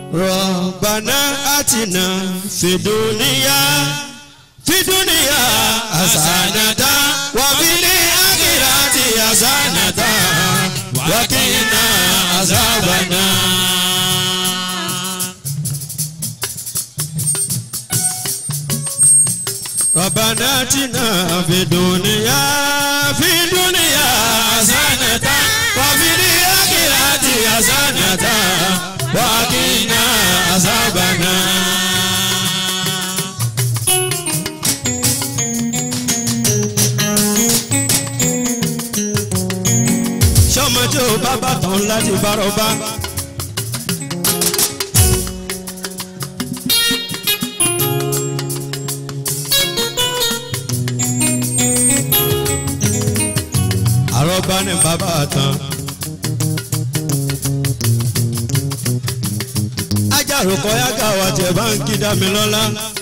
ربنا آتنا في الدنيا في الدنيا حسنة وفي الآخرة حسنة وقنا عذاب النار ربنا آتنا في الدنيا في الدنيا حسنة وفي الآخرة حسنة وقنا عذاب النار sọmọjọ bàbá tán láti bárọba. àrọ́bá ní bàbá tán. ajáròkọ yága wa tiẹ̀ bá ń kí dá mi lọ́lá.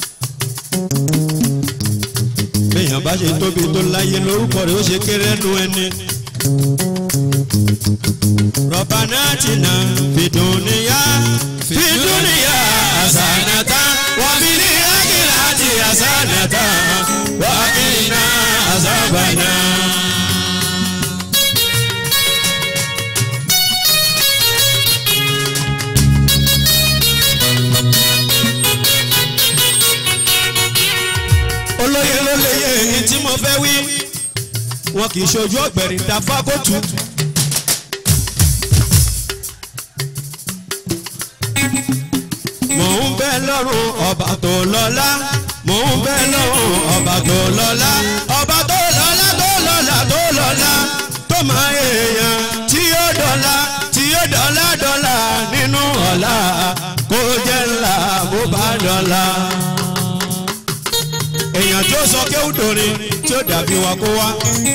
béèyàn bá ṣe tóbi tó láyé lórúkọ rẹ̀ ó ṣe kéré nu ẹni. ربنا اتنا في الدنيا في الدنيا حسنة وفي الآخرة حسنة وقنا عذاب النار olóye ló léye èyí tí mo fẹ́ wí wọn kì í ṣojú ọ̀gbẹ̀rì dáfá kó tù. mò ń bẹ lọ́rùn ọba tó lọ́lá mò ń bẹ lọ́rùn ọba tó lọ́lá ọba tó lọ́lá tó lọ́lá tó lọ́lá tó máa èèyàn tí ó dọ́là tí ó dọ́là dọ́là nínú ọ̀la kó jẹ́ ńlá bó bá dọ́là. èèyàn tó sọ kéwùdòrin tí ó dàbí wa kó wá.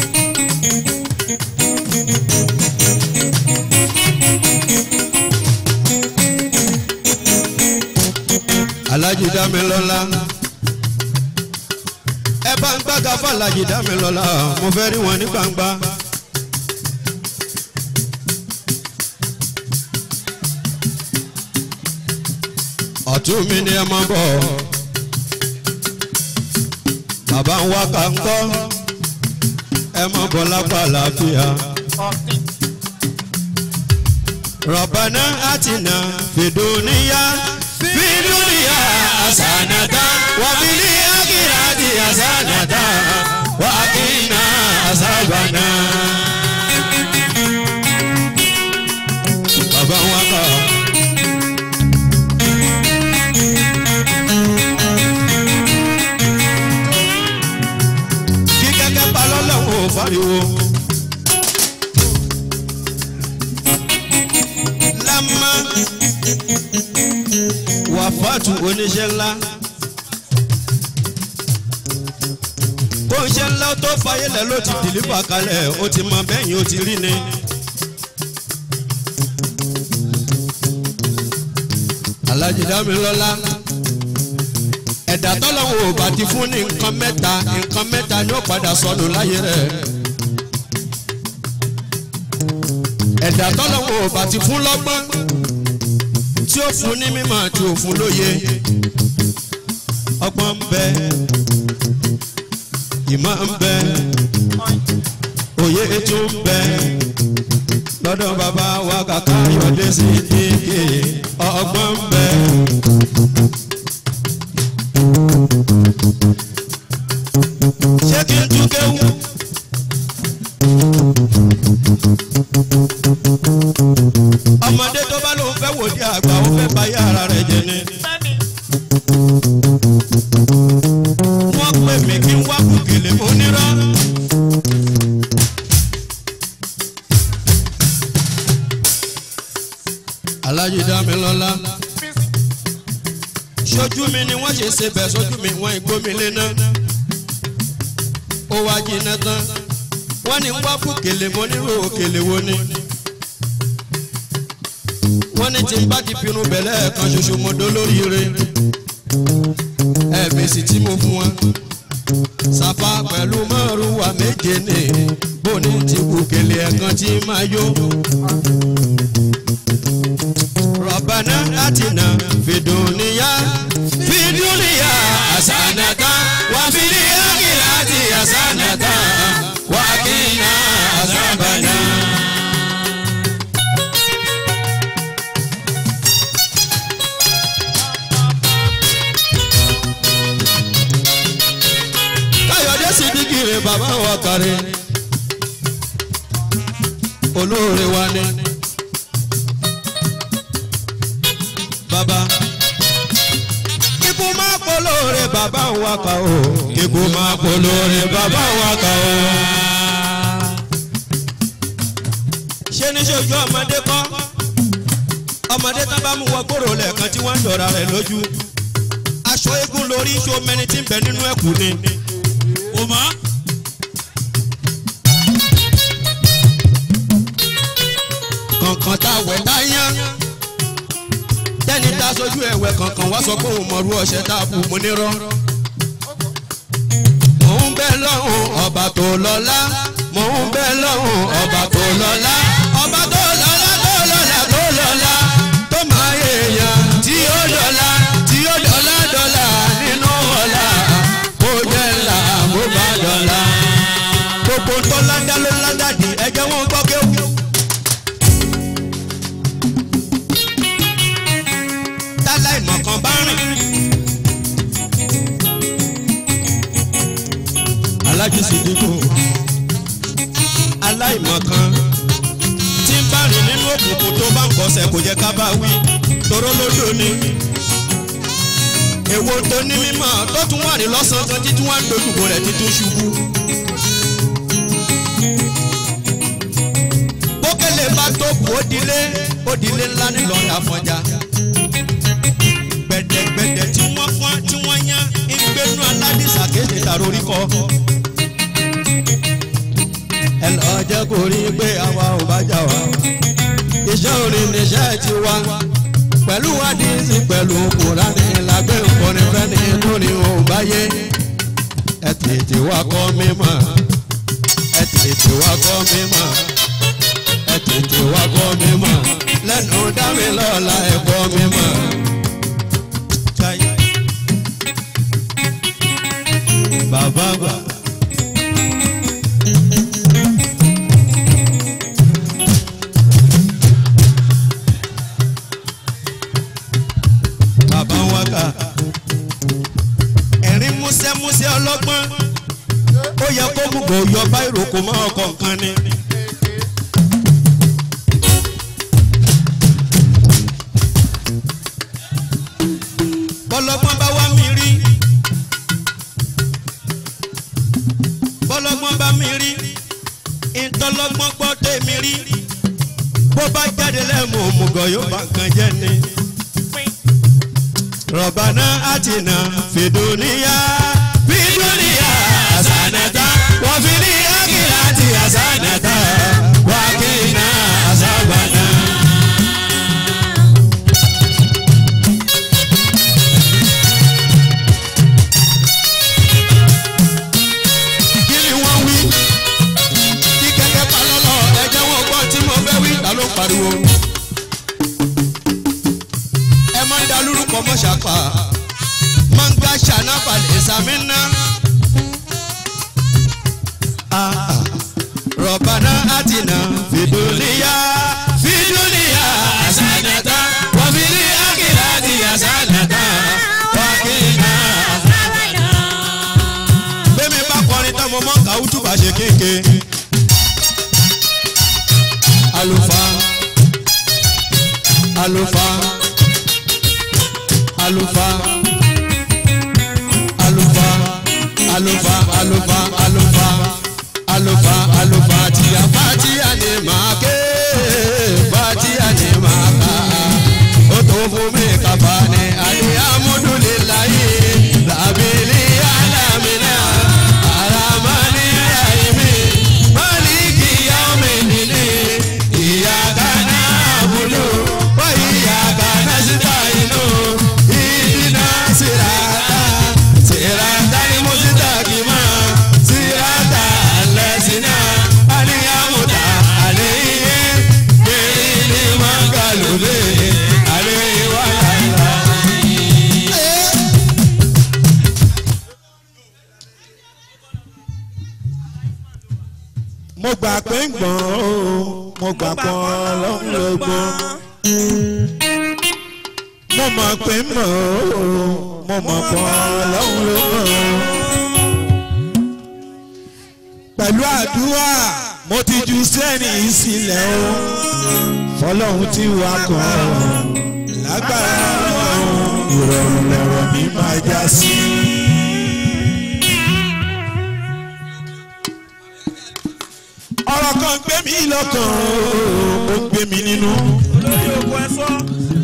alájí dámilọ́lá ẹ bá ń gbága fún alájí dámilọ́lá mo fẹ́ rí wọn ní gbangba. ọ̀tún mi ni ẹ máa bọ̀ bàbá ń wá ká ń kọ́ ẹ máa bọ̀ lápá àlàáfíà. ربنا آتنا في الدنيا في الدنيا حسنة وفي الآخرة حسنة وقنا عذاب النار bàbá wa kà. kí kẹ́kẹ́ pa lọ́lọ́wọ́ fariwo. lámà wàfáàtù oníṣẹ́ ńlá. kó iṣẹ́ ńlá tó fayélẹ̀ ló ti dìlífà kalẹ̀ ó ti mọ bẹ́yìn ó ti rí ni. alájí dámilọ́lá ẹ̀dá tọ́lọ́wọ́ ò bá ti fún ní nǹkan mẹ́ta nǹkan mẹ́ta ni ó padà sọnù láyé rẹ̀. ẹ̀dá tọ́lọ́wọ́ ò bá ti fún lọ́gbọ́n tí ó fún ní mímọ̀ tí ó fún lóye ọgbọ́n ń bẹ ìmọ̀ ń bẹ òye tún ń bẹ lọ́dọ̀ bàbá wa kàkà yọ̀dé sí ike ọgbọ́n ń bẹ. ṣé kí n tún kéwù? ọmọdé tó bá lóun fẹ́ wò di àgbà ó fẹ́ bá yàrá rẹ̀ jẹ ni. wọ́n pè mí kí n wá kùkìlì onírọ́. alájí dámilọ́lá sójú mi ni wọ́n ṣe ṣe bẹ̀ sójú mi wọ́n ìgbómi léná ó wá jiná tán wọ́n ní wá kùkìlì mo nírò òkèlè wo ni wọ́n ní tí n bá ti pinnu bẹ̀lẹ́ kan ṣoṣo mo dó lóríire ẹ̀ẹ̀mẹsì tí mo fún wọn sàfà pẹ̀lú márùwà méje ní bóni ti kùkìlì ẹ̀kan tí máa yó. rọ̀bà rọ̀bànà àtìnà fìdúnìyà fìdúnìyà àsánàtà wà fìdíyà kìláàtì àsánàtà wà kìnnà àsánàtà. káyọ̀dé sì dìgìrì bàbá wa kárí olóore wa ni bàbá kíkú máa polóore bàbá wa kà ó kíkú máa polóore bàbá wa kà ó. ṣé ní ṣojú ọmọdé kọ́ ọmọdé tán bá mú wọ gbòòrò lẹ́ẹ̀kan tí wọ́n ń dọ̀ra rẹ̀ lójú aṣọ eégún lórí iṣu mẹni tí ń bẹ nínú ẹ̀kú ni. o mọ̀ kọ̀ọ̀kan tá a wẹ̀ tá a yán. tẹ́ni tá a sojú ẹ̀wẹ̀ kankan wá sọ pé òun mọ̀rú ọṣẹ tá a bù mú nírọ́. mò ń bẹ lọ́hùn ọba tó lọ́lá mò ń bẹ lọ́hùn ọba tó lọ́lá ọba tó lọ́lá tó lọ́lá tó lọ́lá tó máa yéèyàn tí ó dọ́là tí ó dọ́là dọ́là nínú ọ̀la kó jẹ́ ńlá kó bá dọ́là. gbogbo tó ládá ló ládá di ẹ̀jẹ̀ wọn gbọ́ kéwù. táláìmọ̀ kan bá rìn. alájísí dínkù aláìmọ̀ kan tí ń bá rìn nínú òkùnkùn tó bá ń kọsẹ̀ kò jẹ́ ká bá wí toró lódò ni. èwo tó ní mímọ́ tó tún wà ní lọ́sàn-án kan títí wọ́n á dojúkọ rẹ̀ títún ṣubú. bókèlè bá tó kù ó dilé ó dilé ńlá nílọrin àfọ̀njá gbẹ̀dẹ̀gbẹ̀dẹ̀ tí wọ́n fọ́n tí wọ́n yán ìgbénu aládìsá kéde tàró orí kọ́. ẹ lọ jẹ́ kó rí i pé àwa ò bá jà wá. iṣẹ́ orin níṣẹ́ ti wá. pẹ̀lú àdìsí pẹ̀lú kùránì lágbé nkọ́ni fẹ́ni lórí òun báyé. ẹ tètè wá kọ́ mímọ́. ẹ tètè wá kọ́ mímọ́. ẹ tètè wá kọ́ mímọ́. lẹ́nu dá mi lọ́la ẹ kọ́ mímọ́. bàbá gbà. bàbá wa kà ẹ̀rín músẹ́músẹ́ ọlọ́gbọ́n ó yẹ kó gbogbo yọ báyìí kò mọ́ ọkọ̀ nǹkan ni. bọ́lọ́gbọ́n bá wá mi rí. bọ́lọ́gbọ́n bá mi rí ìtọ́lọ́gbọ́n gbọ́ tèmi rí bó bá jáde lẹ́mu òmùgọ̀ yóò bá nǹkan jẹ́ ni. rọ̀bànà àtìnà fìdúníyà fìdúníyà àsànàtà wọ́n fi ní àkìlá àti àsànàtà wà kìnnà àsàbànà. kí ni wọ́n wí kí kẹ́kẹ́ pa lọ́lọ́ ẹ̀jẹ̀ wọn gbọ́ tí mo fẹ́ wí ta ló pariwo. ẹ máa ń da lórúkọ mọ́ṣápá máa ń gbá ṣànáfà ìsàmì ná. rọ̀bànà àtìnà fìdúníyà fìdúníyà àsànàtà wọ́n fi ní àkìlá àti àsànàtà wọ́n kì í ná bẹ́ẹ̀mi bá kọrin tán mo mọ́ kàwútù bá ṣe kéèké. àlùfáà àlùfáà àlùfáà àlùfáà àlùfáà àlùfáà àlùfáà àlùfáà àlùfáà tìyà fàtíyà ni màá ké fàtíyà ni màá kà ó tó fún mi kàfà ni alihamudulilayi làbílí alamina aramani rahimi maliki yaumidini iyaka na'budu wa iyaka nasta'inu ihdina sirata siratal mustaqima siratal ladzina an'amta alayhim ghayril maghdubi alayhim mo gbà pé ń gbọ́n o mo gbà pọ̀ ọlọ́run ló gbọ́n mo mọ̀ pé ń mọ̀ o mo mọ̀ pọ̀ ọlọ́run ló gbọ́n pẹ̀lú àdúrà mo ti ju sẹ́ni sílẹ̀ o fọlọ́run tí wà kàn lágbára ọlọ́run ìrọ̀rùn lọ̀rọ̀ mi máa já sí. ọ̀rọ̀ kan gbé mi lọ́kàn ó gbé mi nínú. olórí òkú ẹ sọ.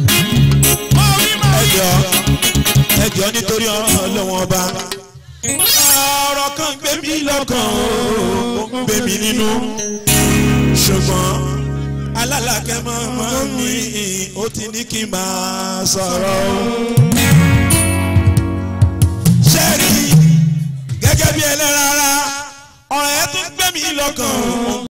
ẹjọ́ ẹjọ́ nítorí ọlọ́wọ́n ọba ọ̀rọ̀ kan gbé mi lọ́kàn ó gbé mi nínú. ṣùgbọ́n alálàkẹ́ mọ́mọ́ mi ó ti ní kí n máa sọ̀rọ̀ o. ṣẹ́ẹ̀rì gẹ́gẹ́ bí ẹlẹ́rara ọ̀rọ̀ ẹ̀ tún gbé mi lọ́kàn ó